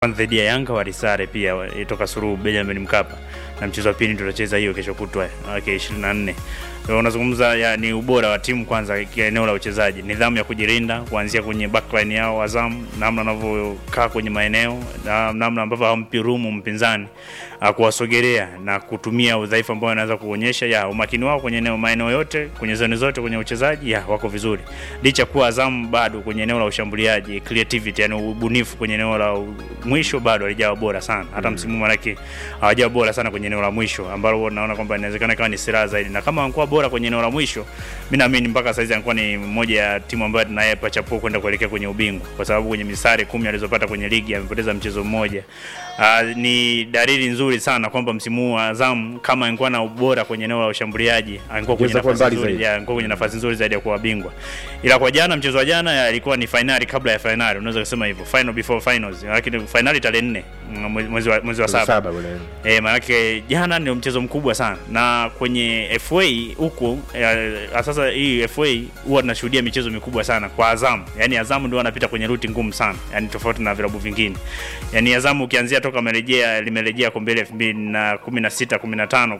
kwanza dhidi ya Yanga walisare pia toka Suluhu Benjamin Mkapa, na mchezo wa pili tutacheza hiyo kesho kutwa wake 24. So, unazungumza ya, ni ubora wa timu kwanza, eneo la uchezaji, nidhamu ya kujilinda kuanzia kwenye backline yao Azam, namna wanavyokaa kwenye maeneo na namna ambavyo hawampi rumu mpinzani kuwasogelea na kutumia udhaifu ambao wanaweza kuonyesha ya umakini wao kwenye eneo maeneo yote kwenye zoni zote kwenye uchezaji ya wako vizuri, licha kuwa Azam bado kwenye eneo la ushambuliaji creativity, yani ubunifu kwenye eneo la mwisho bado halijawa bora sana. Hata mm. msimu manake hawajawa bora sana kwenye eneo la mwisho ambalo naona kwamba inawezekana kama ni silaha zaidi, na kama wangekuwa bora kwenye eneo la mwisho, mimi naamini mpaka saizi anakuwa ni moja ya timu ambayo tunayepa chapuo kwenda kuelekea kwenye ubingwa, kwa sababu kwenye misare kumi alizopata kwenye ligi amepoteza mchezo mmoja. Uh, ni dalili nzuri sana kwamba msimu huu Azam kama angekuwa na ubora kwenye eneo la ushambuliaji angekuwa kwenye nafasi nzuri, ya angekuwa kwenye nafasi nzuri zaidi ya kuwa bingwa. Ila kwa jana, mchezo wa jana ilikuwa ni finali kabla ya finali, unaweza kusema hivyo, final before finals, lakini finali tarehe 4 mwezi wa mwezi wa saba. Eh, maana jana ndio mchezo mkubwa sana, na kwenye FA huku sasa hii FA huwa tunashuhudia michezo mikubwa sana kwa Azam. Yani Azam ndio anapita kwenye ruti ngumu sana, yani tofauti na vilabu vingine. Yani Azam ukianzia toka amerejea limerejea kombe la 2016 15 15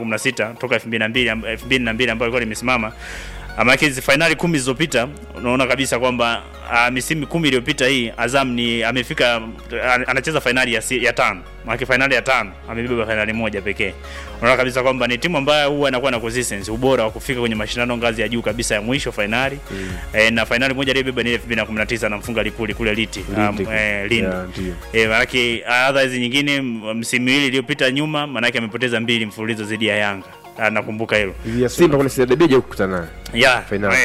16 toka 2002 2002 ambayo ilikuwa limesimama ama hizi finali kumi zilizopita unaona kabisa kwamba uh, misimu kumi iliyopita hii Azam ni amefika uh, anacheza finali ya, ya tano maana finali ya tano amebeba finali moja pekee. Unaona kabisa kwamba ni timu ambayo huwa inakuwa na consistency, ubora wa kufika kwenye mashindano ngazi ya juu kabisa ya mwisho finali mm. E, na finali moja aliyobeba ni 2019 anamfunga Lipuli kule Liti um, e, Lindi yeah, e, maana otherwise nyingine msimu hili iliyopita nyuma maana amepoteza mbili mfululizo dhidi ya Yanga nakumbuka hilo ya Simba kuna CRDB je kukutana naye yeah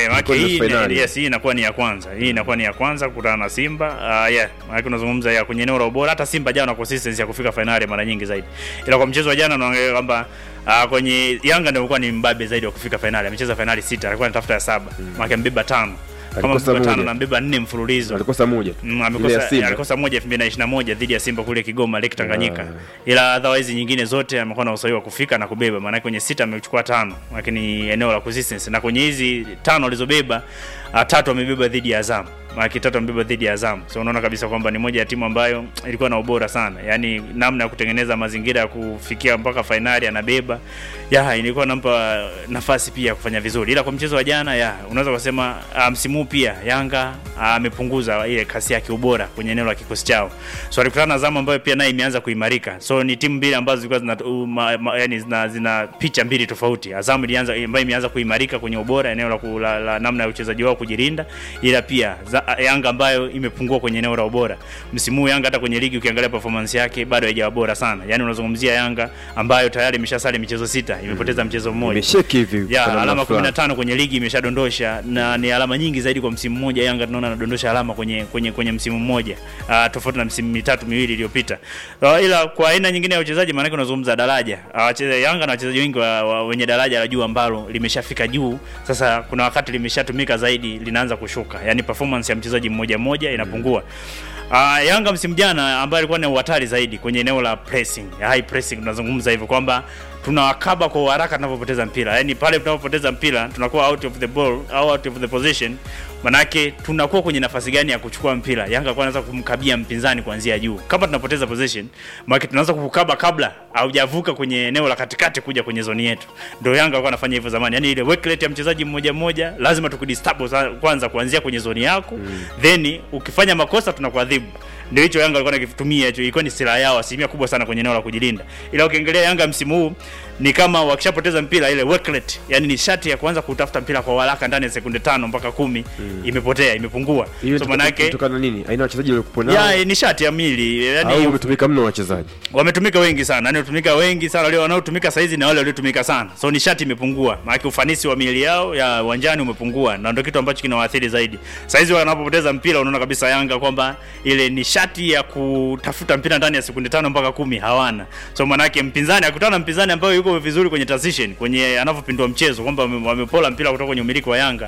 hii yes, hii inakuwa ni ya kwanza hii inakuwa ni ya kwanza kukutana na Simba uh, yeah maana unazungumza ya kwenye eneo la ubora hata Simba jana na consistency ya kufika finali mara nyingi zaidi ila kwa mchezo wa jana unaangalia kwamba uh, kwenye Yanga ndio alikuwa ni mbabe zaidi wa kufika finali amecheza finali sita alikuwa anatafuta ya saba mm. maana mbeba tano kama mbeba tano na mbeba nne mfululizo alikosa moja mm, amekosa alikosa moja 2021 dhidi ya Simba kule Kigoma Lake Tanganyika ila otherwise nyingine zote amekuwa na usawa wa kufika na kubeba maana kwenye sita amechukua tano lakini eneo la consistency na kwenye hizi tano alizobeba tatu amebeba dhidi ya Azam mara tatu amebeba dhidi ya Azam. So unaona kabisa kwamba ni moja ya timu ambayo ilikuwa na ubora sana, yaani namna ya kutengeneza mazingira ya kufikia mpaka fainali anabeba ya ilikuwa nampa nafasi pia ya kufanya vizuri, ila kwa mchezo wa jana ya unaweza kusema msimu um, pia Yanga amepunguza uh, ile kasi yake ubora kwenye eneo la kikosi chao. So alikutana na Azam ambayo pia naye imeanza kuimarika. So ni timu mbili ambazo zilikuwa zina uh, yani zina, zina picha mbili tofauti. Azam ilianza ambayo imeanza kuimarika kwenye ubora eneo la, la, la namna ya uchezaji wao kujilinda, ila pia za, Yanga ambayo imepungua kwenye eneo la ubora. Msimu huu Yanga hata kwenye ligi ukiangalia performance yake bado haijawa bora sana. Yaani unazungumzia Yanga ambayo tayari imeshasali michezo sita, imepoteza mm. mchezo mmoja. Imesheki hivi. Ya, alama 15 kwenye ligi imeshadondosha na ni alama nyingi zaidi kwa msimu mmoja. Yanga tunaona anadondosha alama kwenye kwenye kwenye msimu mmoja. Uh, tofauti na msimu mitatu miwili iliyopita. Uh, ila kwa aina nyingine ya uchezaji maana unazungumza daraja. Uh, Yanga na wachezaji wengi wa, wa, wenye daraja la juu ambalo limeshafika juu. Sasa kuna wakati limeshatumika zaidi linaanza kushuka. Yaani performance ya mchezaji mmoja mmoja inapungua. Uh, Yanga msimu jana ambaye alikuwa ni hatari zaidi kwenye eneo la pressing, high pressing tunazungumza hivyo kwamba tunawakaba kwa haraka tunapopoteza mpira. Yaani pale tunapopoteza mpira tunakuwa out of the ball au out of the position. Manake tunakuwa kwenye nafasi gani ya kuchukua mpira? Yanga kwa anaanza kumkabia mpinzani kuanzia juu. Kama tunapoteza possession, maana tunaanza kukaba kabla haujavuka kwenye eneo la katikati kuja kwenye zoni yetu. Ndio Yanga alikuwa anafanya hivyo zamani. Yaani ile work rate ya mchezaji mmoja mmoja lazima tukudisturb kwanza kuanzia kwenye zoni yako. Mm. Then ukifanya makosa tunakuadhibu. Ndio hicho Yanga alikuwa anakitumia hicho, ilikuwa ni silaha yao asilimia kubwa sana kwenye eneo la kujilinda. Ila ukiangalia Yanga msimu huu ni kama wakishapoteza mpira ile work rate, yani ni shati ya kuanza kutafuta mpira kwa haraka ndani ya sekunde tano mpaka kumi mm. imepotea, imepungua. So maana yake kutokana nini? Aina wachezaji waliokuwa nao. Ya ni shati ya mili, yani au wametumika mno wachezaji. Wametumika wengi sana, yani wametumika wengi sana, wale wanaotumika saizi na wale waliotumika sana. So ni shati imepungua. Maana ufanisi wa mili yao ya uwanjani umepungua na ndio kitu ambacho kinawaathiri zaidi. Saizi wanapopoteza mpira unaona kabisa Yanga kwamba ile ni shati ya kutafuta mpira ndani ya sekunde tano mpaka kumi hawana. So maana yake mpinzani akutana na mpinzani ambaye yuko vizuri kwenye transition, kwenye anavyopindua mchezo kwamba wamepola mpira kutoka kwenye umiliki wa Yanga. Mm.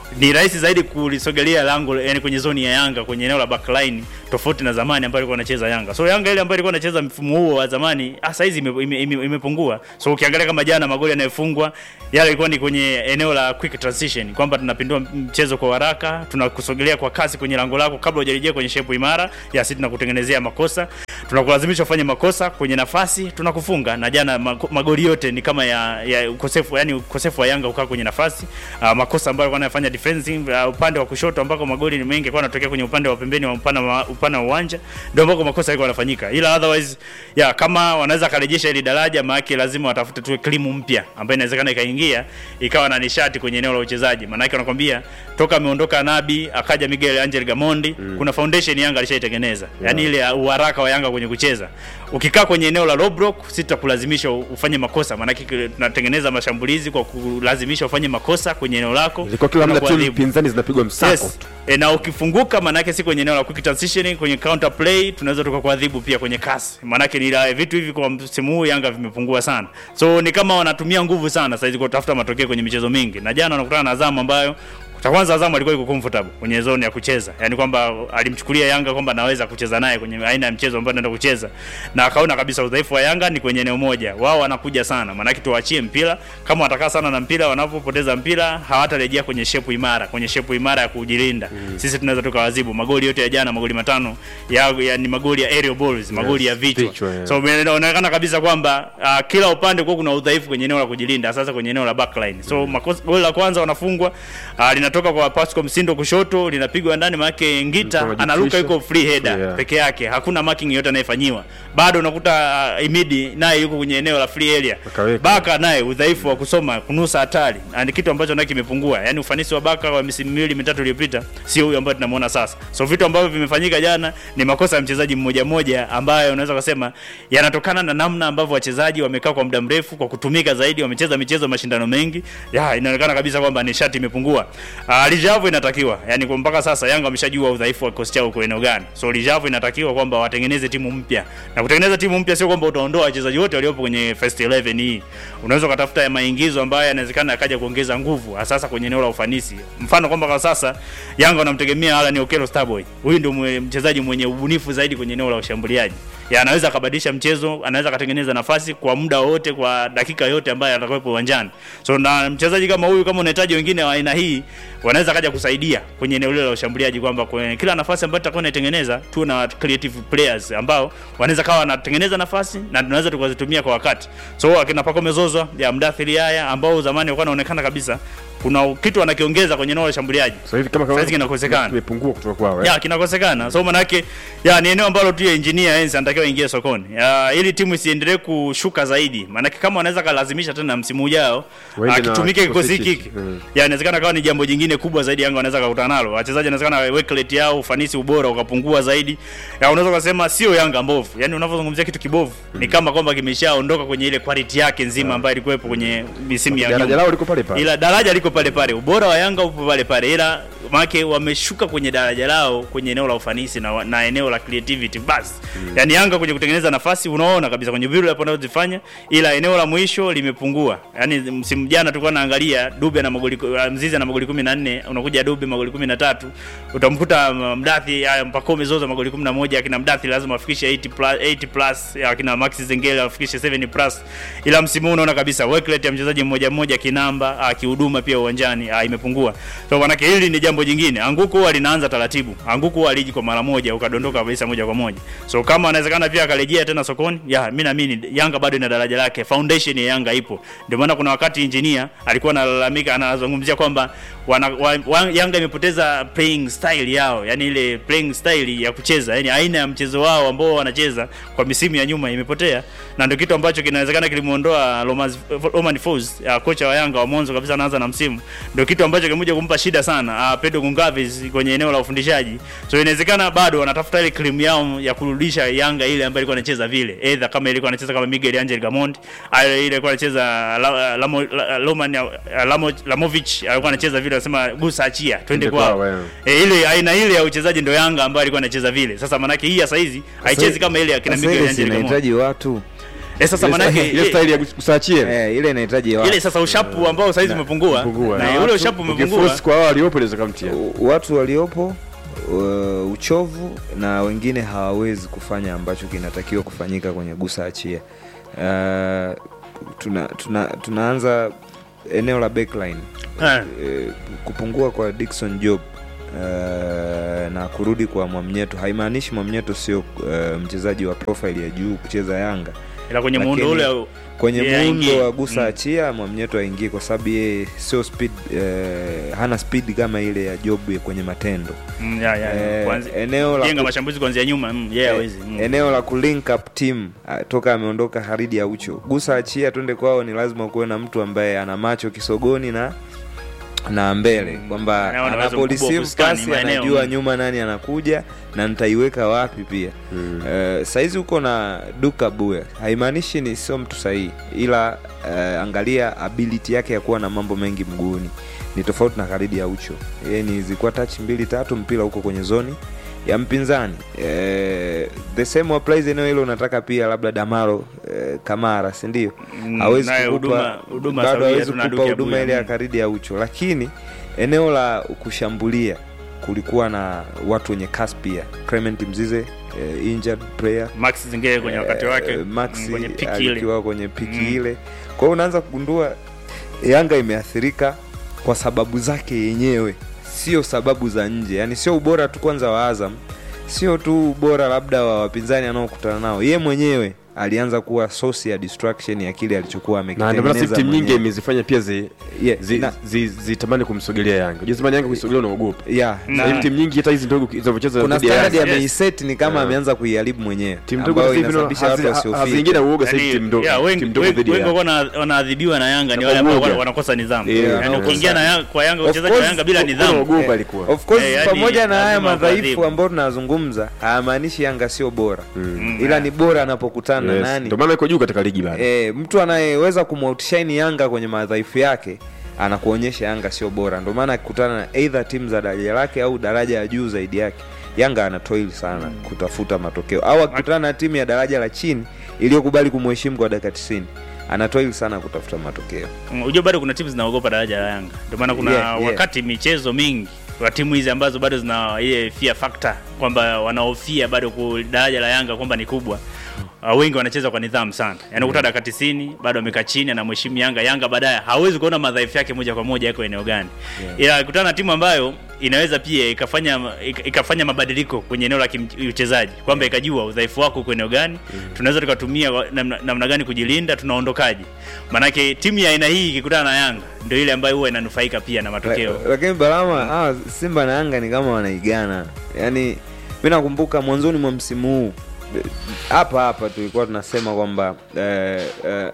ni rahisi zaidi kulisogelea lango yani kwenye zoni ya Yanga kwenye eneo la backline tofauti na zamani ambayo ilikuwa anacheza Yanga. So Yanga ile ambayo ilikuwa anacheza mfumo huo wa zamani ah, sasa hizi imepungua ime, ime, imepungua. so ukiangalia kama jana magoli yanayofungwa yale ilikuwa ni kwenye eneo la quick transition kwamba tunapindua mchezo kwa haraka, tunakusogelea kwa kasi kwenye lango lako kabla hujarejea kwenye shepu imara ya sisi tunakutengenezea makosa, tunakulazimisha ufanye makosa kwenye nafasi, tunakufunga. Na jana mago- magoli yote ni kama ya, ya ukosefu yani ukosefu wa Yanga kukaa kwenye nafasi uh, makosa ambayo alikuwa anafanya defensive uh, upande wa kushoto ambako magoli ni mengi yalikuwa yanatokea kwenye upande wa pembeni wa upana wa upana wa uwanja, ndio ambako makosa yalikuwa yanafanyika, ila otherwise ya kama wanaweza karejesha ili daraja, maana lazima watafute tu klimu mpya ambayo inawezekana ikaingia ikawa na nishati kwenye eneo la uchezaji. Maana yake wanakwambia toka ameondoka Nabi akaja Miguel Angel Gamondi mm. kuna foundation Yanga alishaitengeneza yeah. yani ile uharaka wa Yanga kwenye kucheza. Ukikaa kwenye eneo la low block, sitakulazimisha ufanye makosa, maana yake tunatengeneza mashambulizi kwa kulazimisha ufanye makosa kwenye eneo lako, Ilikuwa kila muda timu tunakuadhibu. pinzani zinapigwa msako Yes. tu. E, na ukifunguka maanake si kwenye eneo la quick transitioning, kwenye counter play tunaweza tukakuadhibu pia kwenye kasi. Maanake ni la vitu hivi kwa msimu huu Yanga vimepungua sana, so ni kama wanatumia nguvu sana sasa hizi kutafuta matokeo kwenye michezo mingi, na jana wanakutana na Azam ambayo cha kwanza Azam alikuwa yuko comfortable kwenye zone ya kucheza, yani kwamba alimchukulia Yanga kwamba anaweza kucheza naye kwenye aina ya mchezo ambao anaenda kucheza, na akaona kabisa udhaifu wa Yanga ni kwenye eneo moja. Wao wanakuja sana, maanake tuwaachie mpira. Kama watakaa sana na mpira, wanapopoteza mpira hawatarejea kwenye shepu imara, kwenye shepu imara ya kujilinda. Sisi tunaweza tukawazibu. Magoli yote ya jana, magoli matano ya, ya ni magoli ya aerial balls, magoli ya vichwa. vichwa, yeah. So inaonekana kabisa kwamba uh, kila upande kwa kuna udhaifu kwenye eneo la kujilinda, sasa kwenye eneo la backline. So makosa, goli la kwanza wanafungwa uh, linatoka kwa Pascal Msindo kushoto, linapigwa ndani, maana Ngita Mtu anaruka anajitisha. yuko free header Yeah. peke yake, hakuna marking yote anayefanyiwa. Bado unakuta uh, Imidi naye yuko kwenye eneo la free area. Akaweka. Baka naye udhaifu wa kusoma kunusa hatari, Na ni kitu ambacho naye kimepungua. Yaani ufanisi wa Baka wa misimu miwili mitatu iliyopita sio huyo ambayo tunamuona sasa. So vitu ambavyo vimefanyika jana ni makosa ya mchezaji mmoja mmoja ambayo unaweza kusema yanatokana na namna ambavyo wachezaji wamekaa kwa muda mrefu kwa kutumika zaidi, wamecheza michezo mashindano mengi. Ya, inaonekana kabisa kwamba nishati imepungua. Uh, Lijavu inatakiwa, yani kwa mpaka sasa Yanga wameshajua udhaifu wa kikosi chao uko eneo gani. So Lijavu inatakiwa kwamba watengeneze timu mpya. Na kutengeneza timu mpya sio kwamba utaondoa wachezaji wote waliopo kwenye first 11 hii. Unaweza ukatafuta ya maingizo ambayo yanawezekana yakaja kuongeza nguvu hasa kwenye eneo la ufanisi. Mfano kwamba kwa sasa Yanga wanamtegemea Alan Okello Starboy. Huyu ndio mwe- mchezaji mwenye ubunifu zaidi kwenye eneo la ushambuliaji. Ya anaweza akabadilisha mchezo, anaweza akatengeneza nafasi kwa muda wote, kwa dakika yote ambayo atakuwepo uwanjani. So na mchezaji kama huyu, kama unahitaji wengine wa aina hii, wanaweza kaja kusaidia kwenye eneo lile la ushambuliaji, kwamba kwenye kila nafasi ambayo tutakuwa tunaitengeneza tuwe na creative players ambao wanaweza kawa wanatengeneza nafasi na tunaweza tukazitumia kwa wakati. So akina Pacome Zouzoua ya Mdathiri haya ambao zamani walikuwa wanaonekana kabisa kuna kitu wanakiongeza kwenye eneo la ushambuliaji. Sasa hivi kama Saizi kinakosekana. kimepungua kutoka kwao. eh. Ya kinakosekana. So maana yake ya ni eneo ambalo tu ya engineer Enzi anatakiwa ingie sokoni. Ya, ili timu isiendelee kushuka zaidi. Maana kama wanaweza kalazimisha tena msimu ujao Waende na akitumike kikosi kikosi hiki. hiki. Mm. Ya inawezekana kawa ni jambo jingine kubwa zaidi Yanga wanaweza kukutana nalo. Wachezaji inawezekana work rate yao, ufanisi, ubora ukapungua zaidi. Ya unaweza kusema sio Yanga mbovu. Yaani unavyozungumzia kitu kibovu ni kama kwamba kimeshaondoka kwenye ile quality yake nzima ambayo ilikuwepo kwenye misimu ya Daraja nyuma lao liko pale pale. ila daraja liko pale pale, ubora wa Yanga upo pale pale, ila maake wameshuka kwenye daraja lao kwenye eneo la ufanisi na, na eneo la creativity basi. Mm. Yani Yanga kwenye kutengeneza nafasi unaona kabisa kwenye vile hapo wanazofanya, ila eneo la mwisho limepungua. Yani msimu jana tulikuwa naangalia Dube na magoli uh, Mzizi na magoli 14, unakuja Dube magoli 13, utamkuta uh, Mdathi haya Mpakome Zozo magoli 11, akina Mdathi lazima afikishe 80 plus 80 plus, akina Max Zengele afikishe 7 plus, ila msimu huu unaona kabisa work rate ya mchezaji mmoja mmoja kinamba akihuduma pia uwanjani ah, imepungua. So manake hili ni jambo jingine. Anguko huwa linaanza taratibu. Anguko huwa aliji kwa mara moja ukadondoka kabisa moja kwa moja. So kama anawezekana pia akarejea tena sokoni, ya mimi naamini Yanga bado ina daraja lake. Foundation ya Yanga ipo. Ndio maana kuna wakati engineer alikuwa analalamika anazungumzia kwamba wana, wa, wa, Yanga imepoteza playing style yao, yani ile playing style ya kucheza, yani aina ya mchezo wao ambao wanacheza kwa misimu ya nyuma imepotea, na ndio kitu ambacho kinawezekana kilimuondoa Romas- Roman Folz, uh, kocha wa Yanga wa mwanzo kabisa anaanza na msimu, ndio kitu ambacho kimekuja kumpa shida sana uh, Pedro Gonçalves kwenye eneo la ufundishaji. So inawezekana bado wanatafuta ile cream yao ya kurudisha Yanga ile ambayo ilikuwa inacheza vile, either kama ilikuwa anacheza kama Miguel Angel Gamondi, au ile ilikuwa anacheza La- Lamo- La- Roman uh, Lamo- Lamovic alikuwa anacheza vile, anasema gusa achia, twende Twende kwao. kwao, yeah. E, ile aina ile ya uchezaji ndio Yanga ambayo alikuwa anacheza vile. Sasa manake hii ya saizi haichezi kama ile ya kina Sasa Miguel ile Angel Gamondi. inahitaji watu Eh, sasa Ile manake style- ile eh, style ya kusachie eh, ile inahitaji watu. ile sasa ushapu ambao saizi umepungua Umepungua. na Na ule watu ushapu umepungua ukiforce kwa wao waliopo inaweza kamtia U- watu waliopo uh, uchovu na wengine hawawezi kufanya ambacho kinatakiwa kufanyika kwenye gusa achia uh, tuna, tuna, tunaanza eneo la backline Ah. Eh, kupungua kwa Dickson Job uh, na kurudi kwa Mwamnyeto haimaanishi Mwamnyeto sio uh, mchezaji wa profile ya juu kucheza Yanga ila kwenye muundo Lakini- ule au- kwenye yeye muundo aingie. wa gusa Mm. achia Mwamnyeto aingie kwa sababu yeye sio speed eh, hana speed kama ile ya Job ya kwenye matendo Mm, ya, ya, ya. Eh, Kwanza- eneo la jenga ku- mashambulizi kuanzia nyuma mm, yeye Eh, hawezi mm. eneo la kulink up team ah, toka ameondoka Haridi ya Ucho gusa achia twende kwao, ni lazima kuwe na mtu ambaye ana macho kisogoni na na mbele Mm. kwamba Na wana uwezo mkubwa wa anaporeceive kuskani pasi maeneo. anajua Mm. nyuma nani anakuja na nitaiweka wapi pia Mm. Eh, saizi uko na duka buya haimaanishi ni sio mtu sahihi ila eh, angalia ability yake ya kuwa na mambo mengi mguuni ni tofauti na karidi ya ucho yeye ni zilikuwa touch mbili tatu mpira huko kwenye zoni ya mpinzani eh, the same applies eneo hilo unataka pia labda damaro eh, kamara sindio Mm, hawezi naye kukupa huduma- huduma bado sawia, hawezi tuna kukupa Duke huduma Abuya. ile ya Mm. karidi ya ucho lakini eneo la kushambulia kulikuwa na watu wenye kasi pia clement mzize eh, injured player max zingine kwenye wakati wake Eh, mm, Maxi kwenye piki ile akiwa kwenye piki Mm. ile kwa hiyo unaanza kugundua yanga imeathirika kwa sababu zake yenyewe sio sababu za nje yani sio ubora tu kwanza wa azam sio tu ubora labda wa wapinzani anaokutana nao ye mwenyewe alianza kuwa source ya distraction ya kile alichokuwa na ndio maana sasa amekitengeneza timu nyingi mwenyewe. imezifanya pia zi Yeah, zi- na- zi- zitamani kumsogelea Yanga. Unajua zamani Yanga kuisogelea unaogopa. yeah, Mm. Sasa hivi timu nyingi hata hizi ndogo zinavyocheza kuna dhidi ya standard Yanga, Yes. ameiset ni kama Yeah. ameanza kuiharibu mwenyewe timu ndogo ambayo sasa hivi inasababisha watu hazi- wasiofika haziingii na uoga sasa hivi Yaani, timu ndogo yeah, wengi- timu ndogo wengi- dhidi ya wengi Yanga. wana- wanaadhibiwa na yanga ni Na wale ambao uoga. wanakosa nidhamu Yeah, Yaani wanakosa- ukiingia na Yanga- kwa yanga Of wachezaji wa course, yanga bila Kuna nidhamu uoga Eh, ilikuwa. of course Eh, yaani pamoja na haya lazima madhaifu kuadhibu. ambayo tunazungumza hayamaanishi yanga sio bora Mm. ila ni bora anapokutana Yes. na nani Ndio maana iko juu katika ligi bado. e, mtu anayeweza kumoutshine yanga kwenye madhaifu yake anakuonyesha yanga sio bora ndio maana akikutana na either timu za daraja lake au daraja ya juu zaidi yake yanga anatoil sana kutafuta matokeo au akikutana na timu ya daraja la chini iliyokubali kumheshimu kwa dakika 90 anatoil sana kutafuta matokeo Mm, Unajua bado kuna timu zinaogopa daraja la Yanga. Ndio maana kuna Yeah, yeah. wakati michezo mingi kwa timu hizi ambazo bado zina ile fear factor kwamba wanaofia bado ku daraja la Yanga kwamba ni kubwa. Uh, wengi wanacheza kwa nidhamu sana. Yaani ukuta dakika 90 bado amekaa chini anamheshimu Yanga. Yanga baadaye hawezi kuona madhaifu yake moja kwa moja yako eneo gani. Ila akikutana na timu ambayo inaweza pia ikafanya ik- ikafanya mabadiliko kwenye eneo la kim- uchezaji kwamba ikajua udhaifu wako uko eneo gani tunaweza tukatumia wa- namna, namna gani kujilinda tunaondokaje maanake timu ya aina hii ikikutana na yanga ndio ile ambayo huwa inanufaika pia na matokeo La- lakini Balama hawa Simba na Yanga ni kama wanaigana. Yaani mi nakumbuka mwanzoni mwa msimu huu eh, hapa hapa tulikuwa tunasema kwamba eh, eh,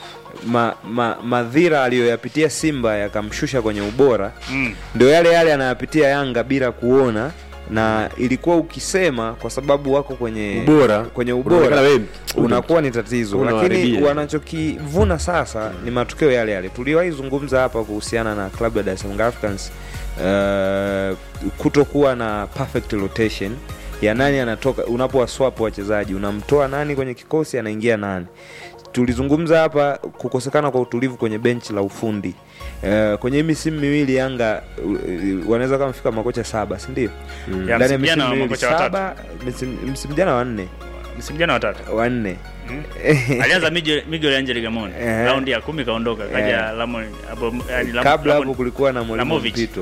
ma, ma, madhira aliyoyapitia Simba yakamshusha kwenye ubora mm. ndio yale yale anayapitia Yanga bila kuona na ilikuwa ukisema kwa sababu wako kwenye Ubora. kwenye Unaonekana ubora wewe unakuwa ni tatizo lakini Unawaharibia. wanachokivuna sasa ni matokeo yale yale tuliwahi zungumza hapa kuhusiana na klabu ya Dar es Salaam Africans uh, kutokuwa na perfect rotation ya nani anatoka unapowaswap wachezaji unamtoa nani kwenye kikosi anaingia nani tulizungumza hapa kukosekana kwa utulivu kwenye benchi la ufundi uh, kwenye hii misimu miwili yanga uh, uh, wanaweza kama fika makocha saba sindio Ya, ndani ya msimu jana misimu miwili makocha watatu. saba msimu msimu jana wanne msimu jana watatu wanne Mm. alianza Miguel Miguel Angel Gamon Eh. raundi ya kumi kaondoka kaja Eh. Lamon hapo yani Lam- kabla Lamon- hapo kulikuwa na mwalimu Lamovic. mpito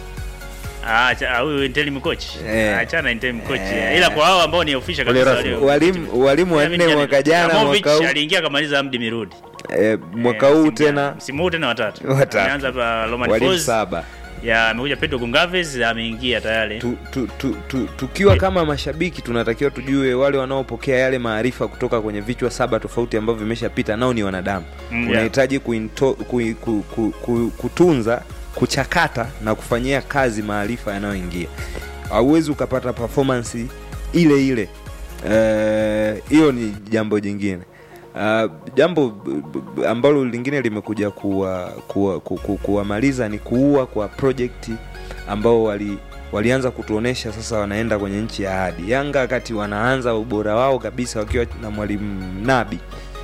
Ah, acha- ah, huyu interim coach Eh. achana interim coach Eh. ila kwa hao ambao ni official Wale kabisa rasmi. walio- walimu walimu wanne Yaani, mwaka jana Lamovic mwaka huu aliingia akamaliza Amdi Mirudi eh, mwaka Eh, huu msimu jana. tena msimu huu tena watatu Watatu. ameanza hapa Roman walimu Folz saba ya amekuja Pedro Gonçalves ameingia tayari tu, tu, tu, tu, tukiwa kama mashabiki tunatakiwa tujue wale wanaopokea yale maarifa kutoka kwenye vichwa saba tofauti ambavyo vimeshapita nao ni wanadamu Mm, yeah. unahitaji kuinto- kui- ku, ku, ku, kutunza kuchakata na kufanyia kazi maarifa yanayoingia hauwezi ukapata performance ile ile Eh, hiyo ni jambo jingine Uh, jambo b- b- ambalo lingine limekuja kuwa, kuwa, ku, ku, kuwamaliza ni kuua kwa project ambao wali walianza kutuonesha sasa wanaenda kwenye nchi ya ahadi yanga wakati wanaanza ubora wao kabisa wakiwa na mwalimu nabi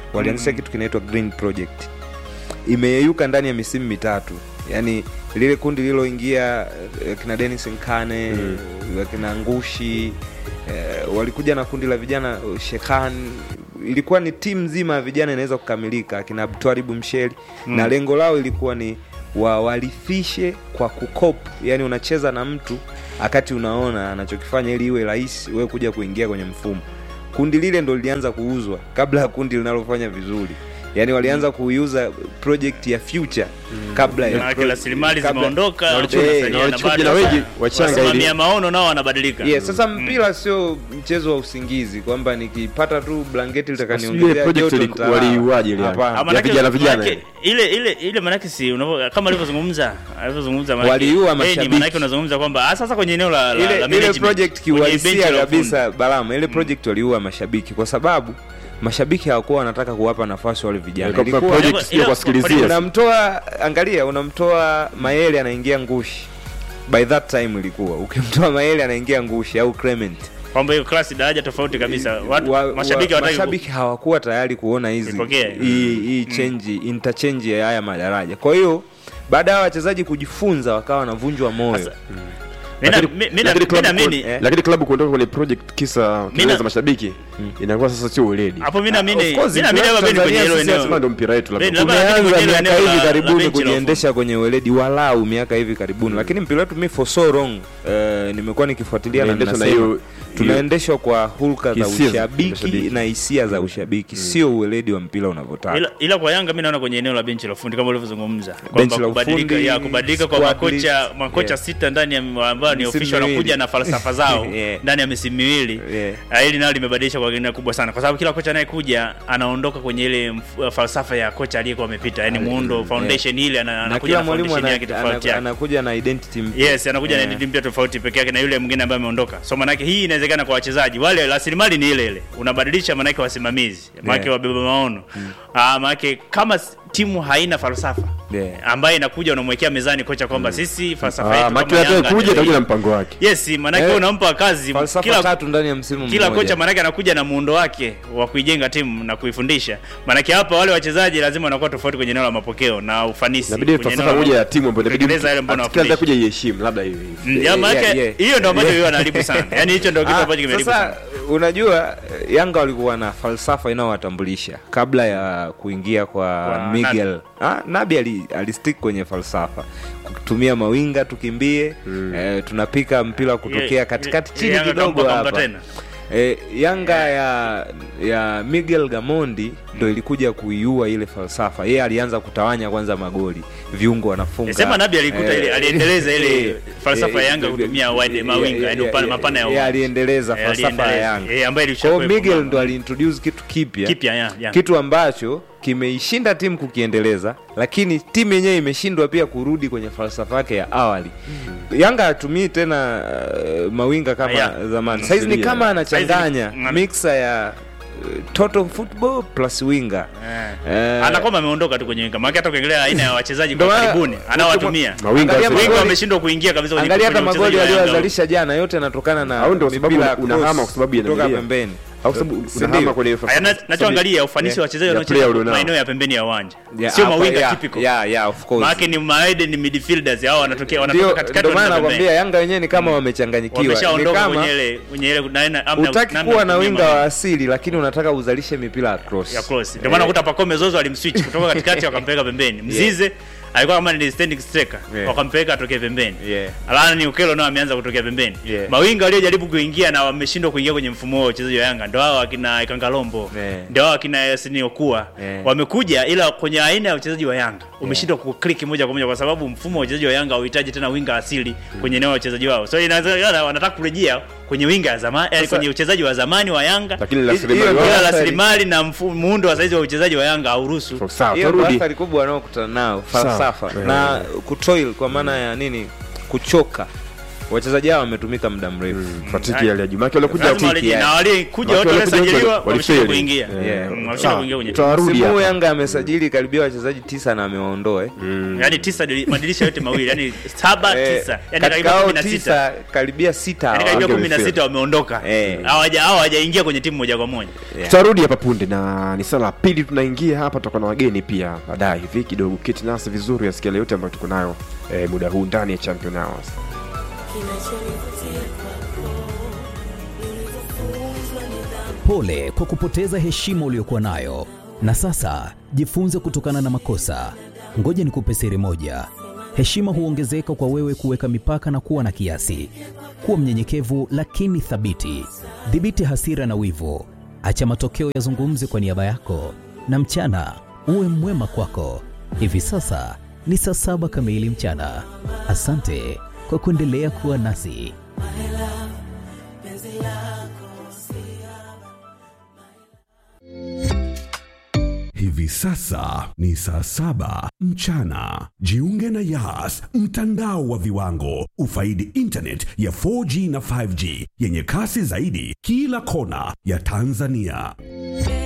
walianzisha kitu kinaitwa green project imeyeyuka ndani ya misimu mitatu yaani lile kundi lililoingia eh, kina denis nkane mm. kina ngushi eh, walikuja na kundi la vijana eh, shekhan ilikuwa ni timu nzima ya vijana inaweza kukamilika akina abtwaribu msheli mm. na lengo lao ilikuwa ni wawalithishe kwa kukop yani unacheza na mtu wakati unaona anachokifanya ili iwe rahisi wewe kuja kuingia kwenye mfumo kundi lile ndo lilianza kuuzwa kabla ya kundi linalofanya vizuri yaani walianza kuiuza project ya future kabla ya Maanake pro- rasilimali kabla- zimeondoka na walichukua- watu na wanasalia, walichukua bado vijana wengi sasa wachanga ili- wasimamia maono nao wanabadilika Yeah, sasa mpira sio mchezo wa usingizi kwamba nikipata tu blanketi Sijui litakaniongezea project joto ili- nitalala. waliiuaje ile Hapana. Ah, ya manake- vijana vijana manake ile. ile ile ile manake si unavyo kama alivyozungumza alivyozungumza manake- Waliua eh, ni mashabiki. manake unazungumza kwamba ah, sasa kwenye eneo la, la, ile, la ile management, project kwenye benchi kiuhalisia la ufundi. kabisa balama ile project waliua mashabiki kwa sababu mashabiki hawakuwa wanataka kuwapa nafasi wale vijana Ilikuwa Ilikuwa- project Ila- sio ila- kuwasikilizia. unamtoa angalia unamtoa maele anaingia ngushi by that time ilikuwa ukimtoa maele anaingia ngushi au clement kwamba hiyo klasi daraja tofauti kabisa watu wa, mashabiki wa, hawataki ku- mashabiki hawakuwa tayari kuona hizi Ipokee. hii hii change interchange ya haya madaraja kwa hiyo baada ya wachezaji kujifunza wakawa wanavunjwa moyo Sasa, Mina- Lakini- mi- mina- lakini mina klabu mini- eh, lakini klabu kuondoka kwenye project kisa kelele za mashabiki inakuwa sasa sio weledi hapo mi naamini- Of course, mi naamini mpira labda Beni kwenye Tanzania hilo sisi eneo sema ndo mpira wetu labda. Beni, labda lakini tumeanza kwenye hilo miaka eneo hivi la- la karibuni benchi la kujiendesha kwenye weledi walau miaka hivi karibuni lakini mpira wetu mi for so long eh, nimekuwa nikifuatilia na Tunaendeshwa na ninasema, hiyo- tunaendeshwa kwa hulka za Hisia za ushabiki mashabiki. na hisia za ushabiki sio uweledi wa mpira unavyotaka ila, ila kwa Yanga mi naona kwenye eneo la benchi la ufundi kama ulivyozungumza Benchi kwamba la kubadilika ufundi, ya kubadilika kwa squad makocha list, makocha yeah. sita ndani ya ambao ni Misimu official wanakuja miwili. na falsafa zao Yeah. ndani ya misimu miwili Yeah. Ah, hili nalo limebadilisha kwa kiasi kubwa sana kwa sababu kila kocha anayekuja anaondoka kwenye ile mf- falsafa ya kocha aliyekuwa amepita yani muundo foundation ile ana- na anakuja kila na mwalimu foundation ana- yake tofauti ana- yake anakuja na identity mpya yes anakuja na Yeah. identity mpya tofauti peke yake na yule mwingine ambaye ameondoka so manake hii inawezekana kwa wachezaji wale rasilimali ni ile ile unabadilisha manake wasimamizi manake Yeah. wabeba maono ah manake kama s- timu haina falsafa Yeah. ambaye inakuja unamwekea mezani kocha kwamba sisi falsafa Ah, yetu maki kama atakaye Yanga kuja ndio atakuja na hii. mpango wake yes manake Eh, unampa kazi falsafa kila tatu ndani ya msimu kila mmoja. kocha manake anakuja na muundo wake wa kuijenga timu na kuifundisha manake hapa wale wachezaji lazima wanakuwa tofauti kwenye eneo la mapokeo na ufanisi inabidi kwenye falsafa eneo la- moja ya timu ambayo inabidi kutekeleza yale ambayo mtu- kila anawafundisha. kuja iheshimu labda hiyo hiyo Mm, ya Yeah, maanake yeah, yeah. hiyo ndo ambacho Yeah. hiyo anaharibu sana yaani hicho ndo kitu Ah, ambacho kimeharibu sasa sana unajua eh, yanga walikuwa na falsafa inayowatambulisha kabla ya kuingia kwa, Kwa miguel ah, nabi ali, alistick kwenye falsafa kutumia mawinga tukimbie mm. eh, tunapika mpira kutokea Ye- katikati ye- chini Yanga kidogo kampa- kampa hapa tena. E, Yanga ya ya Miguel Gamondi ndo ilikuja kuiua ile falsafa. Yeye alianza kutawanya kwanza magoli, viungo wanafunga. Sema Nabi alikuta ile- aliendeleza ile eh, falsafa ya eh, Yanga eh, kutumia wide eh, mawinga, eh, yaani eh, upana- eh, mapana ya eh, uwanja. aliendeleza Eh, falsafa ya aliendeleza. Yanga. Eh, ambayo Kwa hiyo ilishakuwepo Miguel mama. ndo aliintroduce kitu kipya Kipya, ya, ya. kitu ambacho kimeishinda timu kukiendeleza, lakini timu yenyewe imeshindwa pia kurudi kwenye falsafa yake ya awali. Yanga hatumii tena uh, mawinga kama Ya. zamani. Saizi ni Asilia. kama anachanganya Saizi ni- mixer ya uh, total football plus winga Eh. Eh, anakwama ameondoka tu kwenye winga maana hata ukiangalia aina ya wachezaji Ndio kwa maana- karibuni anawatumia Mawinga Angalia sasa- winga magoli- wameshindwa kuingia kabisa kwenye angalia hata kwenye magoli uchezaji wa Yanga. aliyozalisha jana yote yanatokana na Au ndio sababu mipira ya unahama cross kwa sababu ya kutoka Nigeria. pembeni au sababu Si unahama ndio? kwenye Haya, na- nachoangalia ufanisi wa wachezaji ya wanaocheza player ulionao. maeneo ya pembeni ya uwanja Yeah, sio hapa, mawinga yeah, typical yeah, yeah, of course. maana ni maede ni midfielders hao wanatokea wanatoka Ndio katikati ndio maana wanaenda nakwambia pembeni. Yanga wenyewe ni kama wamechanganyikiwa. Ni wameshaondoka kama kwenye ile kwenye ile na- na- amna- utaki namna kuwa na kutumia winga mawinga. wa asili lakini unataka uzalishe mipira ya cross. ya cross ndio maana ukuta Pacome Zozo alimswitch kutoka katikati wakampeleka pembeni Mzize alikuwa kama ni standing striker Yeah. wakampeleka atokee pembeni Yeah. Alana Ukelo nao ameanza kutokea pembeni Yeah. mawinga waliojaribu kuingia na wameshindwa kuingia kwenye mfumo wa uchezaji wa Yanga ndio hao akina Kangalombo Yeah. ndio hao akina Yasin Okua Yeah. wamekuja ila kwenye aina ya uchezaji wa Yanga umeshindwa kuclick moja kwa moja kwa sababu mfumo wa uchezaji wa Yanga hauhitaji tena winga asili kwenye eneo la uchezaji wao so inawezekana wanataka kurejea kwenye winga ya zamani yani Sasa- kwenye uchezaji wa zamani wa Yanga lakini Hiyo rasilimali ndio wao- ila athari. rasilimali na mfu- muundo wa saizi wa uchezaji wa Yanga hauruhusu sawa Hiyo ndio turudi athari kubwa wanaokutana nao Sawa. falsafa Yeah. na kutoil kwa maana ya nini kuchoka wachezaji hao wametumika muda mrefu fatiki yale ya juu maana walikuja lazima tiki, walije- yeah. na walikuja Watu watu walikuja waliosajiliwa wali- wameshindwa walifeli. kuingia Yeah. Mm, wameshindwa Sawa, kuingia kwenye timu tutarudi msimu huu hapa. yanga amesajili karibia wachezaji tisa na amewaondoa eh. yaani tisa dili- madirisha yote mawili yaani saba Eh, tisa yaani katika karibia hao kumi na sita tisa karibia sita yaani hawa- karibia wange kumi na wamefeli. sita wameondoka Eh. hawaja hao hawajaingia kwenye timu moja kwa moja Yeah. tutarudi hapa punde na ni sala la pili tunaingia hapa tutakuwa na wageni pia baadaye hivi kidogo keti nasi vizuri yasikia yale yote ambayo tuko nayo eh, muda huu ndani ya champion hours Pole kwa kupoteza heshima uliyokuwa nayo, na sasa jifunze kutokana na makosa. Ngoja nikupe siri moja: heshima huongezeka kwa wewe kuweka mipaka na kuwa na kiasi. Kuwa mnyenyekevu lakini thabiti. Dhibiti hasira na wivu, acha matokeo yazungumze kwa niaba yako, na mchana uwe mwema kwako. Hivi sasa ni saa saba kamili mchana. Asante kwa kuendelea kuwa nasi. Hivi sasa ni saa saba mchana. Jiunge na Yas, mtandao wa viwango. Ufaidi internet ya 4G na 5G yenye kasi zaidi kila kona ya Tanzania.